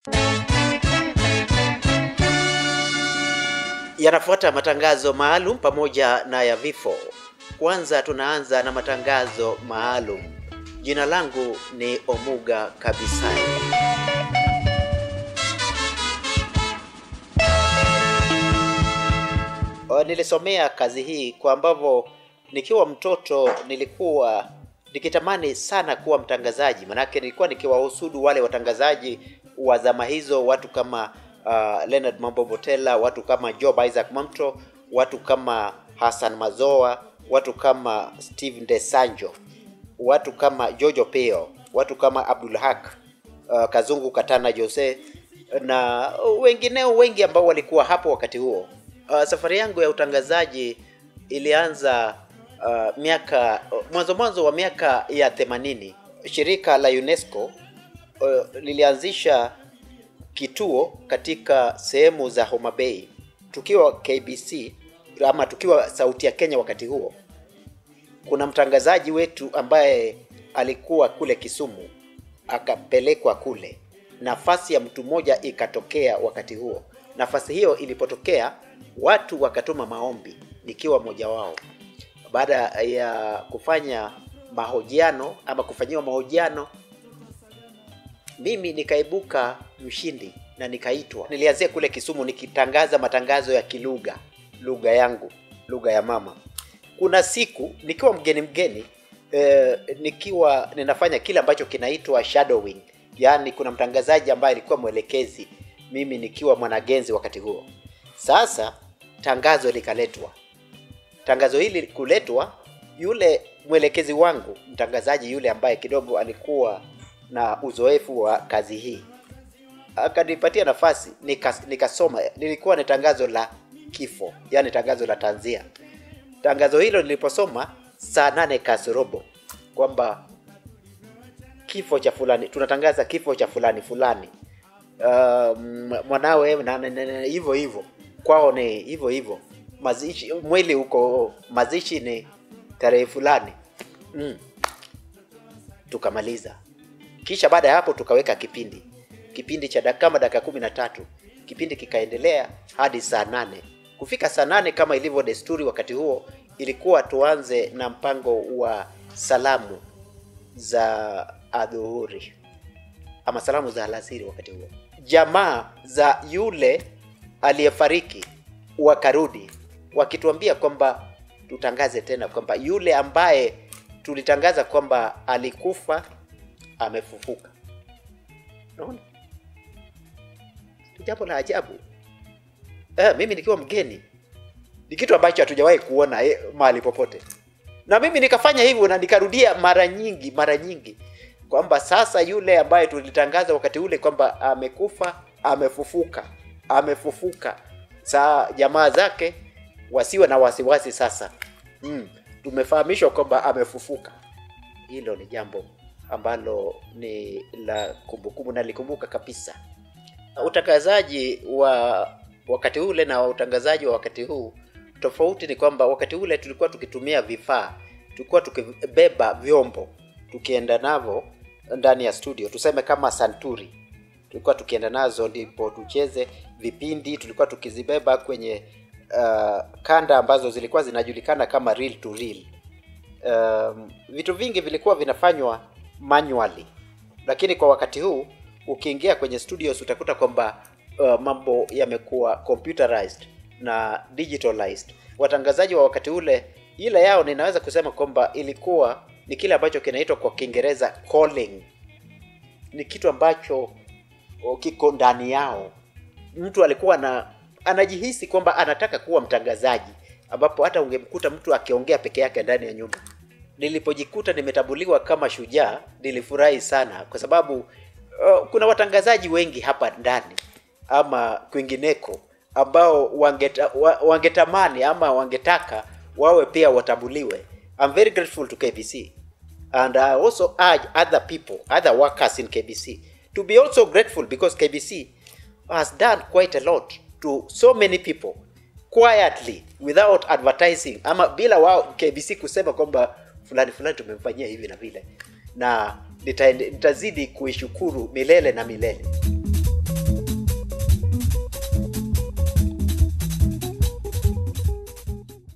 Yanafuata matangazo maalum pamoja na ya vifo. Kwanza tunaanza na matangazo maalum. Jina langu ni Omuga Kabisai. O, Nilisomea kazi hii kwa ambavyo nikiwa mtoto nilikuwa nikitamani sana kuwa mtangazaji, manake nilikuwa nikiwahusudu wale watangazaji wa zama hizo, watu kama uh, Leonard Mambo Botela, watu kama Job Isaac Mamto, watu kama Hassan Mazoa, watu kama Steve Ndesanjo, watu kama Jojo Peo, watu kama Abdul Haq, uh, Kazungu Katana Jose na wengineo wengi ambao walikuwa hapo wakati huo. Uh, safari yangu ya utangazaji ilianza uh, miaka mwanzo mwanzo wa miaka ya 80. Shirika la UNESCO uh, lilianzisha kituo katika sehemu za Homa Bay tukiwa KBC ama tukiwa Sauti ya Kenya wakati huo. Kuna mtangazaji wetu ambaye alikuwa kule Kisumu akapelekwa kule, nafasi ya mtu mmoja ikatokea wakati huo. Nafasi hiyo ilipotokea, watu wakatuma maombi, nikiwa mmoja wao. Baada ya kufanya mahojiano ama kufanyiwa mahojiano, mimi nikaibuka mshindi na nikaitwa. Nilianzia kule Kisumu nikitangaza matangazo ya kilugha, lugha yangu, lugha ya mama. Kuna siku nikiwa mgeni mgeni eh, nikiwa ninafanya kile ambacho kinaitwa shadowing, yaani kuna mtangazaji ambaye alikuwa mwelekezi, mimi nikiwa mwanagenzi wakati huo. Sasa tangazo likaletwa. Tangazo hili kuletwa, yule mwelekezi wangu, mtangazaji yule ambaye kidogo alikuwa na uzoefu wa kazi hii akanipatia nafasi nikas, nikasoma. Lilikuwa ni tangazo la kifo, yani tangazo la tanzia. Tangazo hilo niliposoma saa nane kasorobo kwamba kifo cha fulani, tunatangaza kifo cha fulani fulani, uh, mwanawe na- na- na- na- hivyo hivyo, kwao ni hivyo hivyo, mazishi mwili huko, mazishi ni tarehe fulani mm. Tukamaliza, kisha baada ya hapo tukaweka kipindi kipindi cha dakika kama dakika kumi na tatu kipindi kikaendelea hadi saa nane kufika saa nane kama ilivyo desturi wakati huo ilikuwa tuanze na mpango wa salamu za adhuhuri ama salamu za alasiri wakati huo jamaa za yule aliyefariki wakarudi wakituambia kwamba tutangaze tena kwamba yule ambaye tulitangaza kwamba alikufa amefufuka naona ni jambo la ajabu eh, mimi nikiwa mgeni ni kitu ambacho hatujawahi kuona eh, mahali popote na mimi nikafanya hivyo na nikarudia mara nyingi mara nyingi kwamba sasa yule ambaye tulitangaza wakati ule kwamba amekufa amefufuka amefufuka saa jamaa zake wasiwe na wasiwasi sasa mm, tumefahamishwa kwamba amefufuka hilo ni jambo ambalo ni la kumbukumbu nalikumbuka kabisa utangazaji wa wakati ule na utangazaji wa wakati huu tofauti ni kwamba wakati ule tulikuwa tukitumia vifaa tulikuwa tukibeba vyombo tukienda navyo ndani ya studio tuseme kama santuri tulikuwa tukienda nazo ndipo tucheze vipindi tulikuwa tukizibeba kwenye uh, kanda ambazo zilikuwa zinajulikana kama reel to reel um, vitu vingi vilikuwa vinafanywa manually lakini kwa wakati huu ukiingia kwenye studios utakuta kwamba uh, mambo yamekuwa computerized na digitalized watangazaji wa wakati ule ile yao ninaweza kusema kwamba ilikuwa ni kile ambacho kinaitwa kwa kiingereza calling ni kitu ambacho o, kiko ndani yao mtu alikuwa na anajihisi kwamba anataka kuwa mtangazaji ambapo hata ungemkuta mtu akiongea peke yake ndani ya nyumba nilipojikuta nimetambuliwa kama shujaa nilifurahi sana kwa sababu uh, kuna watangazaji wengi hapa ndani ama kwingineko ambao wangeta, wa, wangetamani ama wangetaka wawe pia watambuliwe I'm very grateful to KBC and I also urge other people other workers in KBC to be also grateful because KBC has done quite a lot to so many people quietly without advertising ama bila wao KBC kusema kwamba fulani fulani tumemfanyia hivi na vile na nitaende- nitazidi kuishukuru milele na milele